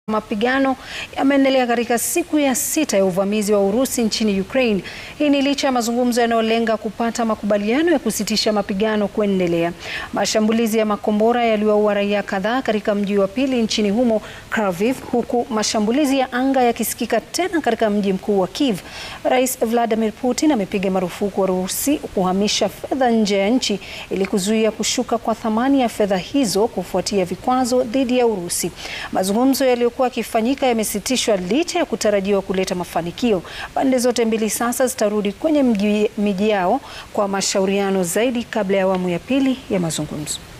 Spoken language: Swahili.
Mapigano yameendelea katika siku ya sita ya uvamizi wa Urusi nchini Ukraine. Hii ni licha ya mazungumzo yanayolenga kupata makubaliano ya kusitisha mapigano kuendelea. Mashambulizi ya makombora yaliwaua raia kadhaa katika mji wa pili nchini humo, Kharkiv, huku mashambulizi ya anga yakisikika tena katika mji mkuu wa Kiev. Rais Vladimir Putin amepiga marufuku Urusi kuhamisha fedha nje ya nchi ili kuzuia kushuka kwa thamani ya fedha hizo kufuatia vikwazo dhidi ya Urusi. Mazungumzo yaliyo kuwa yakifanyika yamesitishwa licha ya kutarajiwa kuleta mafanikio. Pande zote mbili sasa zitarudi kwenye miji yao kwa mashauriano zaidi kabla ya awamu ya pili ya mazungumzo.